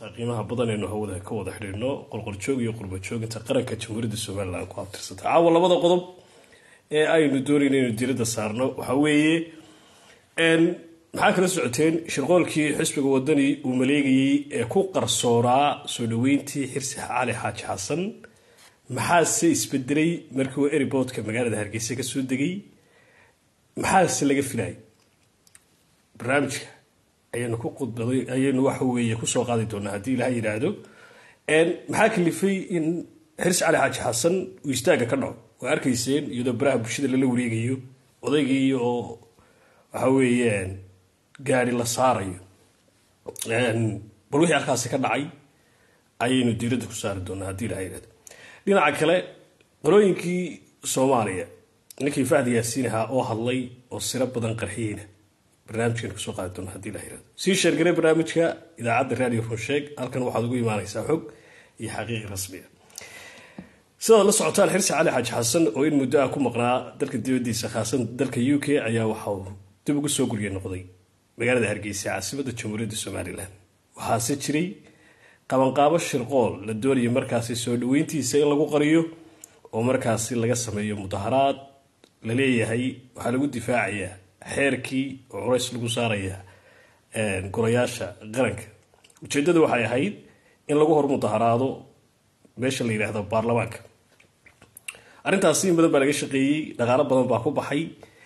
qiimaha badan aynu hawada ka wada xidhiirno qolqoljoog iyo qurbajoog inta qaranka jamhuuriyadda somalilan ku abtirsantay caawa labada qodob ee aynu doonayna inaynu diradda saarno waxaa weeye maxaa kala socoteen shirqoolkii xisbiga wadani uu maleegayey ee ku qarsooraa soo dhaweyntii xirsi cali xaaji xasan maxaase isbedelay markii uu eriboodka magaalada hargeysa kasoo degay maxaase laga filayay barnaamijka ayaynu ku qudbaday ayaynu waxa weeye kusoo qaadi doonaa haddii ilaha yidhaahdo maxaa kalifay in xirsi cali xaaji xasan uu istaagga ka dhaco waa arkayseen iyadoo baraha bulshada lala wareegayo odaygii oo waxa weeye gaari la saarayo bal wixii halkaasi ka dhacay ayaynu diiradda ku saari doonaa haddii ilaha yidhahdo dhinaca kale qolooyinkii soomaaliya ninkii fahdi yaasiin ahaa oo hadlay oo siro badan qarxiyeyna barnaamijkan kusoo qaadi doona hadii ilaha yirahdo sii sheergaray barnaamijka idaacadda radio runsheeg halkan waxaad ugu imaanaysaa xog iyo xaqiiqi rasmiya sidaad la socotaan xirsi cali xaaji xasan oo in muddo ah ku maqnaa dalka dibadiisa khaasan dalka u k ayaa waxa uu dib ugu soo gurya noqday magaalada hargeysa caasimada jamhuuriyadda somalilan waxaase jiray qabanqaabo shirqool la doonaya markaasi soo dhaweyntiisa in lagu qariyo oo markaasi laga sameeyo mudaharaad la leeyahay waxaa lagu difaacayaa xeerkii oo culays lagu saaraya golayaasha qaranka ujeeddada waxay ahayd in lagu hor mudaharaado meesha la yidhaahdo baarlamaanka arrintaasi in badan baa laga shaqeeyey dhaqaalo badan baa ku baxay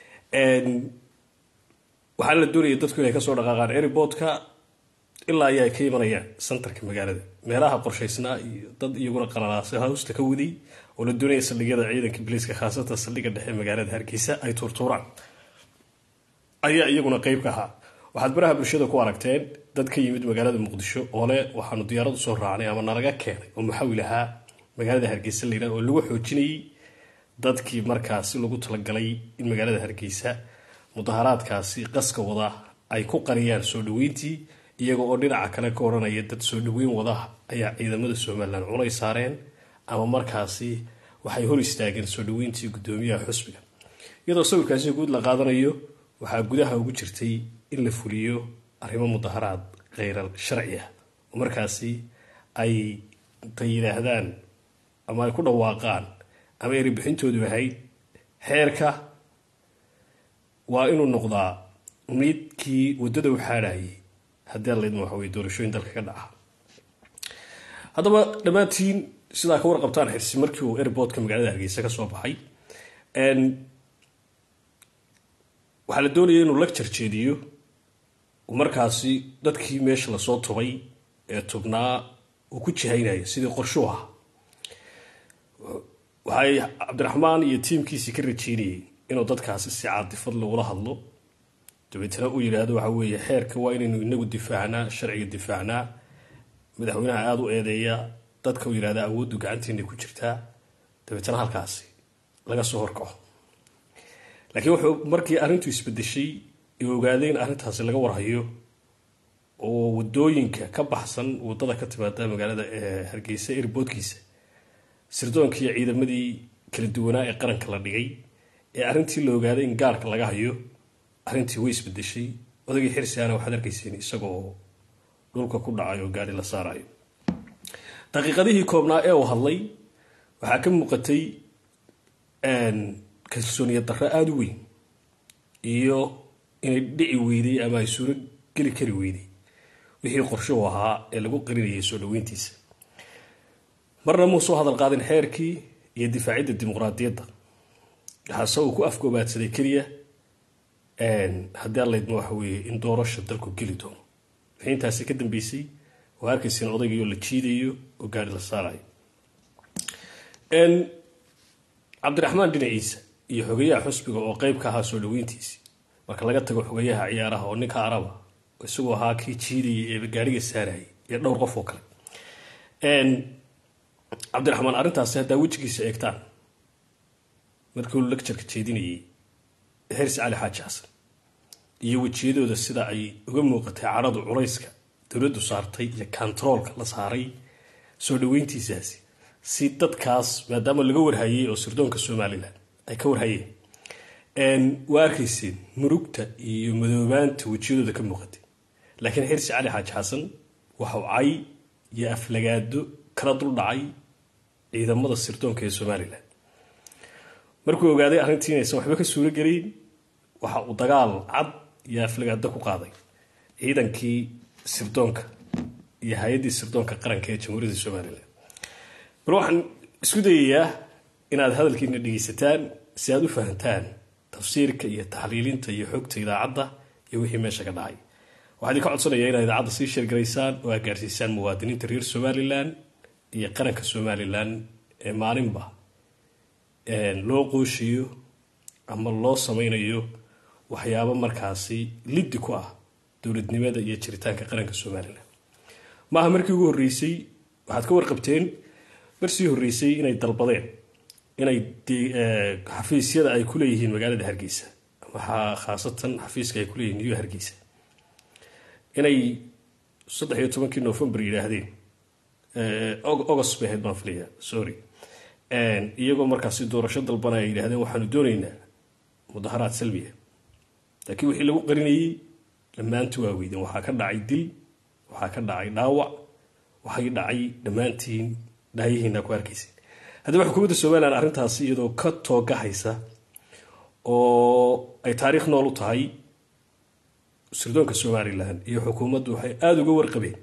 waxaana la doonaya dadku inay kasoo dhaqaaqaan eriboodka ilaa ayaa ka imanayaan santarka magaalada meelaha qorshaysnaa iyo dad iyaguna qalalaasa hawsta ka waday oo la doonaya saldhigyada ciidanka biliiska khaasatan saldhigga dhexe magaalada hargeysa ay tuurtuuraan ayaa iyaguna qeyb ka ahaa waxaad baraha bulshada ku aragteen dad ka yimid magaalada muqdisho oo le waxaanu diyaaradu soo raacnay ama nalaga keenay oo muxawil ahaa magaalada hargeysa layidhah oo lagu xoojinayay dadkii markaasi lagu talagalay in magaalada hargeysa mudaharaadkaasi qaska wada ay ku qariyaan soo dhaweyntii iyaga oo dhinaca kale ka odhanaya dad soo dhaweyn wada ayaa ciidamada somalilan culay saareen ama markaasi waxay hor istaageen soo dhaweyntii gudoomiyaha xusbiga iyadoo sawirkaasi guud la qaadanayo waxaa gudaha ugu jirtay in la fuliyo arrimo mudaharaad kheyral sharci ah oo markaasi ay tay yidhaahdaan ama ay ku dhawaaqaan ama eribixintoodu ahayd xeerka waa inuu noqdaa midkii waddada u xaadhayay haddii alaydma waxa weye doorashooyin dalka ka dhaca haddaba dhammaantiin sidaa ka warqabtaan xirsi markii uu airboodka magaalada hargeysa ka soo baxay waxaa la doonaya inuu lecture jeediyo markaasi dadkii meesha lasoo tubay ee tubnaa uu ku jihaynayo sidii qorshuu ah waxay cabdiraxmaan iyo tiimkiisii ka rajeynayeen inuu dadkaasi si caadifad lagula hadlo dabeetna uu yidhaahdo waxa weeye xeerka waa inaynu inagu difaacnaa sharciga difaacnaa madaxweynaha aada u eedeeya dadka uu yidhahda awooddu gacanteena ku jirtaa dabeetna halkaasi laga soo horkaco laakiin wuxuu markii arrintu isbedeshay ee ogaaday in arrintaasi laga warhayo oo wadooyinka ka baxsan wadada ka timaada magaalada hargeysa erboodkiisa sirdoonka iyo ciidamadii kala duwanaa ee qaranka la dhigay ee arrintii la ogaaday in gaarka laga hayo arrintii way isbedeshay odagii xirsiana waxaad arkayseen isagoo dhulka ku dhacay oo gaari la saarayo daqiiqadihii koobnaa ee uu hadlay waxaa ka muuqatay kalsooniya darro aada u weyn iyo inay dhici weyday ama ay suuro geli kari weyday wixii qorshuhu ahaa ee lagu qarinayay soo dhaweyntiisa marna muu soo hadal qaadin xeerkii iyo difaacidda dimuqraadiyadda waxaase uu ku afgoobaadsaday keliya haddii allaydma waxa weeye in doorasha dalku geli doono wixii intaasi ka dambeysay oo arkayseen odaygii oo la jiidayo oo gaari la saarayo cabdiraxmaan dhinaciisa iyo xogayaha xusbiga oo qeyb ka ahaa soo dhaweyntiisii marka laga tago xogayaha ciyaaraha oo ninka araba isagoo ahaa kii jiidayay ee gaariga saarayay iyo dhowr qof oo kale cabdiraxmaan arrintaasi haddaa wejigiisa eegtaan markii uu lectureka jeedinayay xirsi cali xaaji xasan iyo wejiyadooda sida ay uga muuqatay caradu culayska dowladdu saartay iyo kontaroolka la saaray soo dhaweyntiisaasi si dadkaas maadaama laga warhayay oo sirdoonka somalilan ay ka warhayeen waa arkayseen murugta iyo madoobaanta wejiyadooda ka muuqatay laakiin xirsi cali xaaji xasan waxau cay iyo aflagaado kala dul dhacay ciidamada sirdoonka ee somalilan markuu ogaaday arrintii inaysan waxba ka suuro gelayn waxa uu dagaal cad iyo aflagaado ku qaaday ciidankii sirdoonka iyo hay-addii sirdoonka qaranka ee jamhuuriyadda somalilan bal waxaan isku dayayaa inaad hadalkiina dhegeysataan si aada u fahantaan tafsiirka iyo taxliilinta iyo xogta idaacadda iyo wixii meesha ka dhacay waxaa idinka codsanayaa inaad idaacadda sii sheergaraysaan oo aad gaarsiisaan muwaadiniinta reer somalilan iyo qaranka somalilan ee maalinba loo qooshiyo ama loo sameynayo waxyaabo markaasi liddi ku ah dowladnimada iyo jiritaanka qaranka somalilan maaha markii ugu horreysay waxaad ka warqabteen marsii horreysay inay dalbadeen inay xafiisyada ay ku leeyihiin magaalada hargeysa ama khaasatan xafiiska ay kuleeyihiin new hargeysa inay saddex iyo tobankii november yidhaahdeen august bay ahayd baan filaya sorry iyagoo markaasi doorasho dalbana ay yidhahdeen waxaanu doonaynaa mudaharaad salmiya laakiin wixii lagu qarinayey dhammaanti waa weydeen waxaa ka dhacay dil waxaa ka dhacay dhaawac waxay dhacay dhammaantiin dhaayihiina ku arkayseen haddaba xukuumadda somalilan arrintaasi iyadoo ka toogahaysa oo ay taariikh nool u tahay sirdoonka somalilan iyo xukuumaddu waxay aada uga warqabeen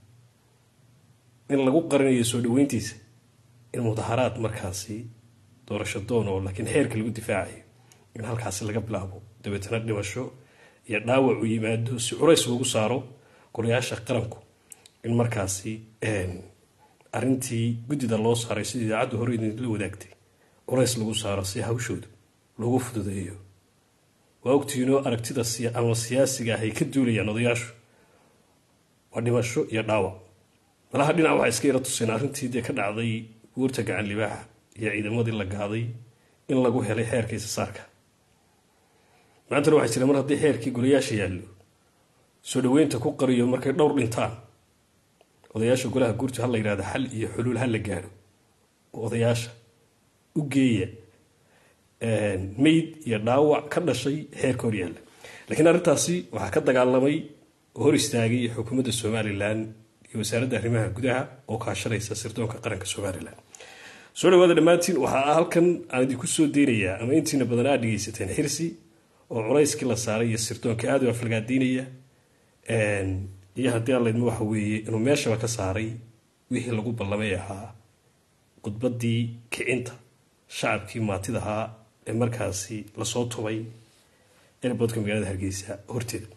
in lagu qarinayo soo dhaweyntiisa in mudaharaad markaasi doorasho doon oo laakiin xeerka lagu difaacayo in halkaasi laga bilaabo dabeetana dhimasho iyo dhaawac uu yimaado si culays loogu saaro golayaasha qaranku in markaasi arrintii guddida loo saaray sida idaacaddu hore idinla wadaagtay culays lagu saaro si hawshooda loogu fududeeyo waa ogtiinoo aragtida ama siyaasiga ah ay ka duulayaan odayaashu waa dhimasho iyo dhaawac malaha dhinac waxaa iska yara tuseen arrintii dee ka dhacday guurta gacan libaaxa iyo ciidamadii la gaaday in lagu helay xeerka isasaarka maantana waxaa jira mar haddii xeerkii golayaasha yaallo soo dhaweynta ku qariyo markay dhowr dhintaan odayaasha golaha guurta ha la yidhahdo xal iyo xuluul ha la gaadho odayaasha u geeya meyd iyo dhaawac ka dhashay xeerka horyaalla laakiin arrintaasi waxaa ka dagaalamay oo hor istaagay xukuumadda somalilan iyo wasaaradda arrimaha gudaha oo kaashanaysa sirdoonka qaranka somalilan soo dhawaada dhammaantiin waxaa halkan aan idinku soo deynayaa ama intiina badan aad dhegeysateen xirsi oo culayskii la saaray iyo sirdoonka aada u aflagaadiinaya iyo haddii allaydma waxa weeye inuu meeshaba ka saaray wixii lagu ballamay ahaa khudbaddii kicinta shacabkii maatida ahaa ee markaasi lasoo tubay airboodka magaalada hargeysa horteeda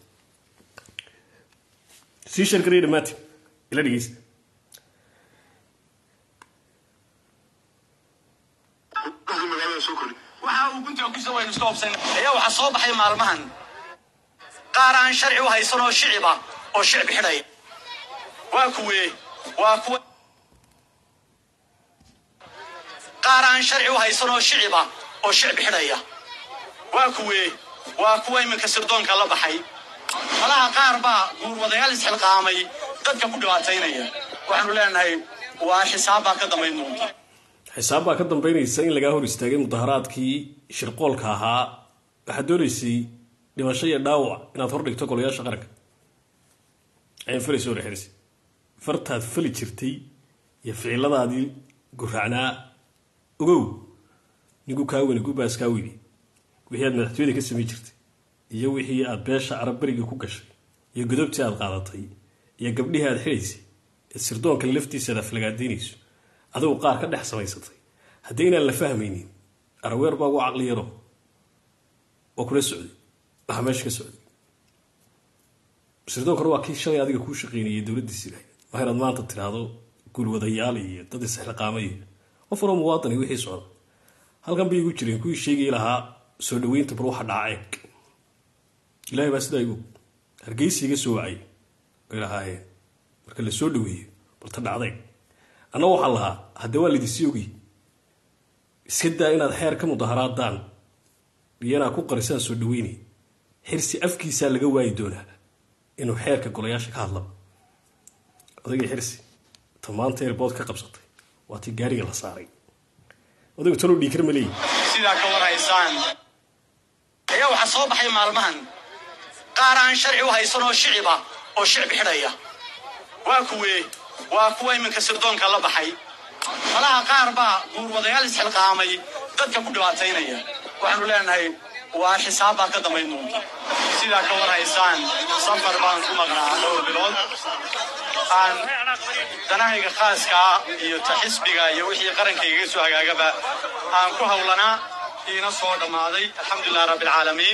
sii sheergaraya dhammaantiin ila dhegeysta waxa uu guntiga ku soo iska hobsan ayaa waxa soo baxay maalmahan qaar aan sharci u haysan oo shiciba oo shicbi xidhaya waa kuwe waa kuwa qaar aan sharci u haysan oo shiciba oo shicbi xidhaya waa kuwe waa kuwa iminka sirdoonka la baxay malaha qaar baa guurwadayaal isxilqaamay dadka ku dhibaataynaya waxaanu leenahay waa xisaab baa ka dambayn doonta xisaab baa ka dambeynaysa in lagaa hor istaagay mudaharaadkii shirqoolka ahaa waxaad doonaysay dhimasho iyo dhaawac inaad hor dhigto golayaasha qaranka ayaan falayso hore xirsi fartaad fali jirtay iyo ficiladaadii guraacnaa ogow ninku kaa weyni gubaas kaa weyni wixii aad madaxtooyada ka samay jirtay iyo wixii aad beesha carabberiga ku gashay iyo godobtii aad qaadatay iyo gabdhihii aad xidhaysay ee sirdoonka laftiisa aad aflagaadaynayso adigu qaar ka dhex samaysatay haddii inaan la fahmaynin araweer baa ugu caqli yaro waa kula socday waxaa meesha ka socday sirdoon kore waa kii shalay adiga kuu shaqeynayay dowladdiisi lahayd waa inaad maanta tidhaahdo guulwadayaal iyo dad isxilqaamay iyo qof waroo muwaadani wixii socda halkan bay igu jireen kuwii sheegay lahaa soo dhaweynta bal waxa dhaca eeg ilaahay baa sidaa igu hargeysa iga soo wacay ay lahaayeen marka la soo dhaweeyo bal ta dhacday anna waxaan lahaa haddee waa laydisii ogay iska daa inaad xeer ka mudaharaadaan iyo inaad ku qarisaan soo dhaweynay xirsi afkiisaa laga waayi doonaa inuu xeerka golayaasha ka hadlaba odagii xirsi ta maanta airbood ka qabsatay waa tii gaariga la saaray odaygu talow dhiikar ma leeyi sidaa ka warhaysaan ayaa waxaa soo baxay maalmahan qaar aan sharci u haysan oo shiciba oo shicbi xidhaya waa kuwe waa kuwa iminka sirdoonka la baxay malaha qaar baa guurwadayaal isxilqaamay dadka ku dhibaataynaya waxaanu leenahay waa xisaab baa ka dambayn doonta sidaa ka warhaysaan safar baan ku maqnaa dhowr bilood aan danahayga khaaskaa iyo ta xisbiga iyo wixii qarankaygaga soo hagaagaba aan ku hawlanaa iina soo dhammaaday alxamdulilah rabbi alcaalamiin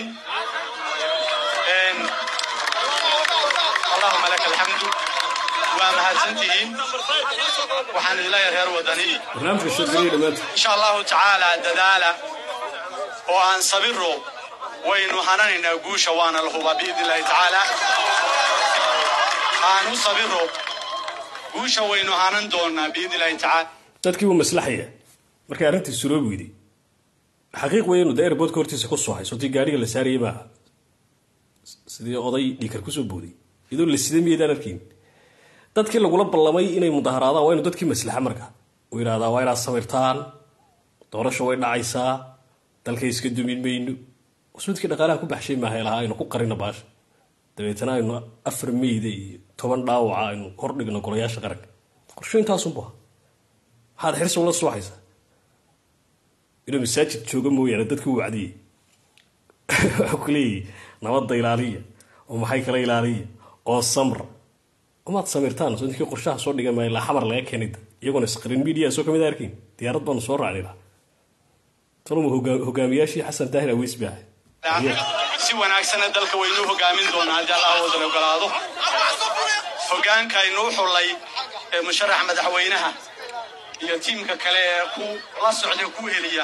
allahuma laka alxamdu waa mahadsantihiin waxaan idin leeyahay reer wadani barnaamijka sheekariya dhammaanta insha allahu tacaala dadaala oo aan sabiro waynu hananaynaa guusha waana la hubaa biidn illahi tacaala aan u sabiro guusha waynu hanan doonaa biidn illahi tacaala dadkii wuu maslaxaya markay arrintii suroob weyday xaqiiq weeye inuu de airboodka hortiisa ku soo hayso tii gaadhiga la saarayay maaha sidii oday dhiikar kusoo booday iyadoo la sida miyaydaan arkayn dadkii lagula ballamay inay mudaharaadaan waa inu dadkii maslaxa marka uu yidhahdaa waa inaad sawirtaan doorasho way dhacaysaa dalkay iska dumin mayno wasmidkii dhaqaalaha ku baxshay maaha lahaa aynu ku qarino baasha dabeetana aynu afar meyda iyo toban dhaawaca aynu hordhigno golayaasha qaranka qorsho intaasunbu aha maxaad xirsi ula soo haysaa inuu masaajid jooga mooyaane dadka u wacdiyey waxuu ku leeyahy nabadda ilaaliya oo maxay kala ilaaliya oo samra umaad samirtaan soo ninkii qorshaha soo dhigan maayo ilaa xamar laga keenay dad iyaguna screen media soo kamid arkin diyaarad baanu soo raacnay laha taluma hogaamiyaashii xasan daahir aweys baa si wanaagsanna dalka waynuu hogaamin doonaa haddii allah wadan ogolaado hogaanka aynuu xullay ee musharax madaxweynaha iyo tiimka kale ee ku la socda ku heliya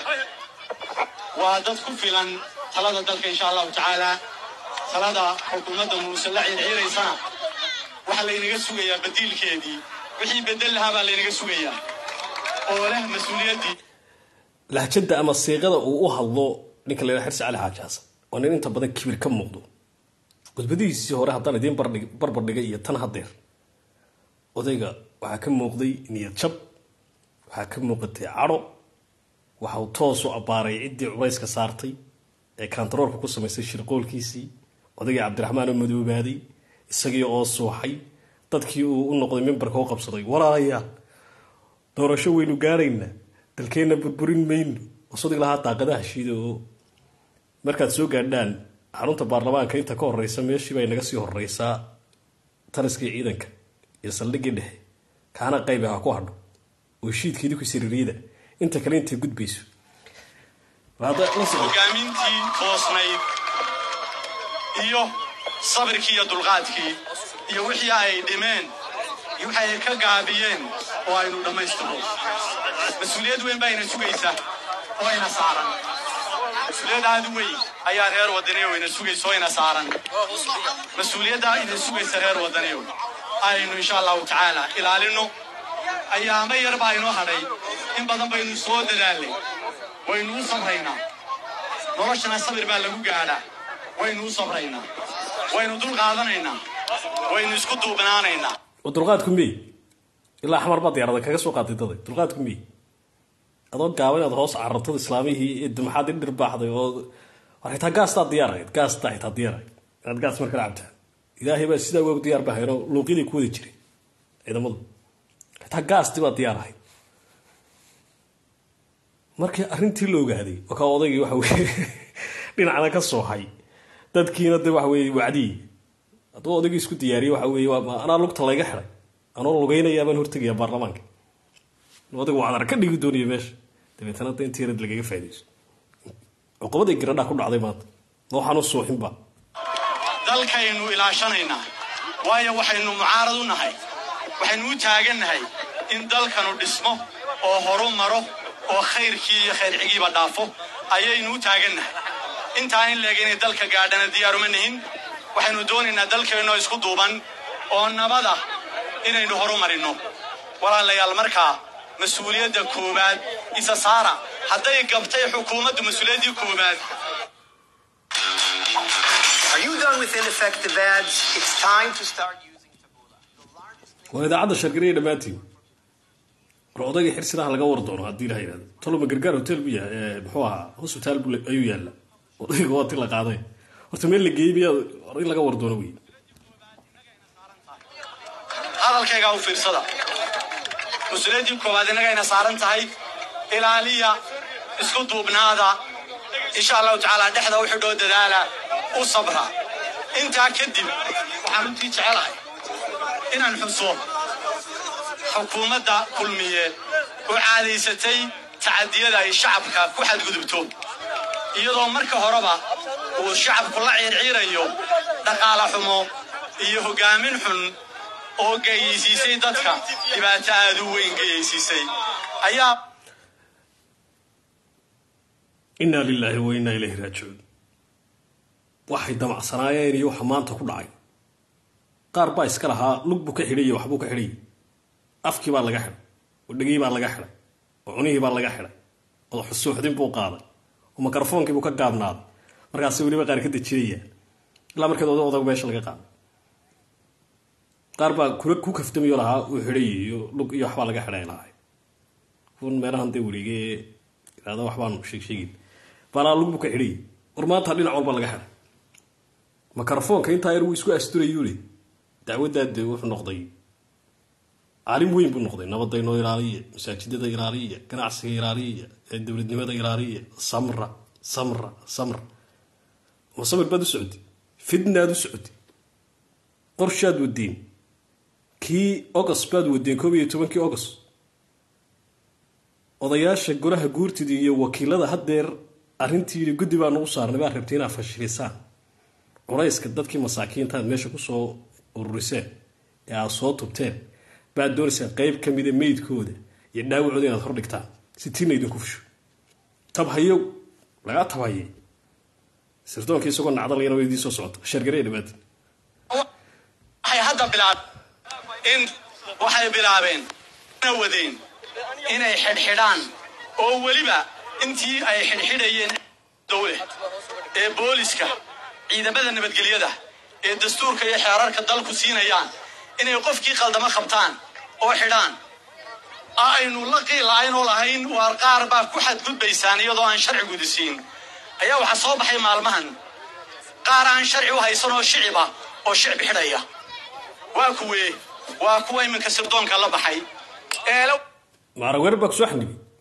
waa dad ku filan talada dalka insha allahu tacaala talada xukuumadda muuse la ciirciiraysana waxaa laynaga sugayaa badiilkeedii wixii bedel lahaa baa laynaga sugayaa oo leh mas-uuliyaddii lahjada ama siiqada uu u hadlo ninka la xirsi cali xaaji xasan waa nin inta badan kibir ka muuqdo gudbadihiisii hore haddaan idiin barbar dhigay iyo tan hadeer odayga waxaa ka muuqday niyad jab waxaa ka muuqatay cadho waxau toosu abbaaray ciddii culayska saartay ee kantaroorka ku samaysay shirqoolkiisii odaygii cabdiraxmaan oo madoobaaday isagii oo suuxay dadkii uu u noqday mimbarka u qabsaday walaalayaal doorasho waynu gaaraynaa dalkeenna burburin mayno wasadig lahaa daaqadaha shiida oo markaad soo gaadhaan xarunta baarlamaanka inta ka horeysa meeshii bay naga sii horeysaa taliskii ciidanka iyo saldhiggii dhexe kaana qayb ha ku hadho oo shiidka idinku siriiriyada inta kale intay gudbayso hogaamintii toosnayd iyo sabirkii iyo dulqaadkii iyo wixii ay dhimeen iyo wixii ay ka gaabiyeen oo aynu dhammaystirno mas-uuliyad weyn baa ina sugaysa oo ina saaran mas-uuliyad aada u weyn ayaa reer wadaniyow ina sugaysa oo ina saaran mas-uuliyaddaa ina sugaysa reer wadaniyow aynu insha allahu tacaala ilaalino ayaamo yar baa inoo hadhay in badan baynu soo dadaalnay waynu u sabraynaa noloshana sabir baa lagu gaadhaa waynu u sabraynaa waynu dul qaadanaynaa waynu isku duubnaanaynaa dulqaadku mey ilaa xamar baa diyaarada kaga soo qaaday daday dulqaadku mey adoo gaaba inaad hoos carartad islaamihii maxaad i dhirbaaxday oo war xitaa gaastaa diyaarahayd gaastaa xitaa diyaarahayd inaad gaas markala cabtaan ilaahay baa sidaa waag diyaar bahaynoo luuqyaday ku wada jiray ciidamadu xitaa gaastii baa diyaar ahayd markii arrintii la ogaaday oo kaa odaygii waxa weye dhinacna ka soohay dadkiina de waxa weye wacdiyey hadduu odaygii isku diyaariyey waxa weye anaa lugta layga xiday anoo lugaynayaa baan hortegaya baarlamaanka odaygu wacdar ka dhigi doonaya meesha dabeetana da intii yarad lagaga faa'idayso cuqubaday giradhaa ku dhacday maanta waxaan u suuxinba dalkaynu ilaashanaynaa waayo waxaynu mucaarad u nahay waxaynu u taagannahay in dalkanu dhismo oo horu maro oo khayrkii iyo khayrcigiiba dhaafo ayaynu u taagannahay intaa in leeg inay dalka gaadhana diyaaruma nihin waxaynu doonaynaa dalkeennoo isku duuban oo nabada inaynu horu marinno walaalayaal markaa mas-uuliyadda koowaad isa saara hadday gabtay xukuumaddu mas-uuliyaddii koowaad Are you done with ineffective ads? It's time to start using Taboola. waa idaacadda shargariya dhammaantiin war odaygii xirsidaha laga war doono haddii la yidhahdo toloma gargaar hotel bu yahay muxuu ahaa hosbitaal bu ayuu yaalla odayga waa ti la qaaday horta meel la geeyey miyaa in laga war doono wey hadalkaygaa u fiirsada mas-uuliyaddii koowaad innagayna saaran tahay ilaaliya isku duubnaada insha allahu tacaala dhexda u xidhoo dadaala u sabra intaa kadib waxaan runtii jecelahay inaan xuso xukuumadda kulmiye oo caadaysatay tacadiyada ay shacabka ku xadgudubto iyadoo marka horeba uu shacabku la ciirciirayo dhaqaale xumo iyo hoggaamin xun oo geyaysiisay dadka dhibaato aad u weyn geyaysiisay ayaa inaa lilaahi wa innaa ilayhi raajicuun waxay damacsanaayeen iyo waxa maanta ku dhacay qaar baa iska lahaa lug buu ka xidhay iyo waxbuu ka xidhay afkii baa laga xidhay oo dhegii baa laga xidhay oo cunihii baa laga xidhay oo xusuuxdin buu qaaday oo mikrofoonkii buu ka gaabnaaday markaasi weliba qaar ka dejinayaan ilaa markeed oda odag meesha laga qaaday qaar baa kula ku kaftamayo lahaa uu xidhay iyo lug iyo waxbaa laga xidhay lahay kun meelahan dee wareegee idhahda waxbaanu sheeg sheegin balaa lug buu ka xidhay war maanta dhinac walba laga xidhay mikrofoonka intaa yar wuu isku asturayuule dacwaddaa dee wuxuu noqday caalim weyn buu noqday nabadaynoo ilaaliya masaajidada ilaaliya ganacsiga ilaaliya dowladnimada ilaaliya samra samra samra ma samir baad u socotay fidnaad u socotay qorshaad wadeen kii august baad wadeen koob iyo tobankii august odayaasha golaha guurtida iyo wakiilada haddeer arrintii guddi baa nagu saarnay baa rabtay inaad fashilisaan culayska dadkii masaakiintaad meesha kusoo ururiseen ee aada soo tubteen baad doonaysaa qeyb ka mida meydkooda iyo dhaawacooda inaad hordhigtaan si tiina idinku fusho tabhayo lagaa tabhayay sirdoonka isagoo nacdalayana way idiin soo socota sheergaree dhawaata waxay hadda bilaabeen in waxay bilaabeen na wadeen inay xidhxidhaan oo weliba intii ay xidhxidhayeen dowle ee booliska ciidamada nabadgelyada ee dastuurka iyo xeerarka dalku siinayaan inay qofkii qaldamo qabtaan oo xidhaan aynu la qiilahayn oo lahayn waar qaar baa ku xadgudbaysaan iyadoo aan sharci gudisiin ayaa waxaa soo baxay maalmahan qaar aan sharci u haysan oo shiciba oo shicbi xidhaya waa kuwee waa kuwa iminka sirdoonka la baxay eele maaraweer baa kusoo xanibay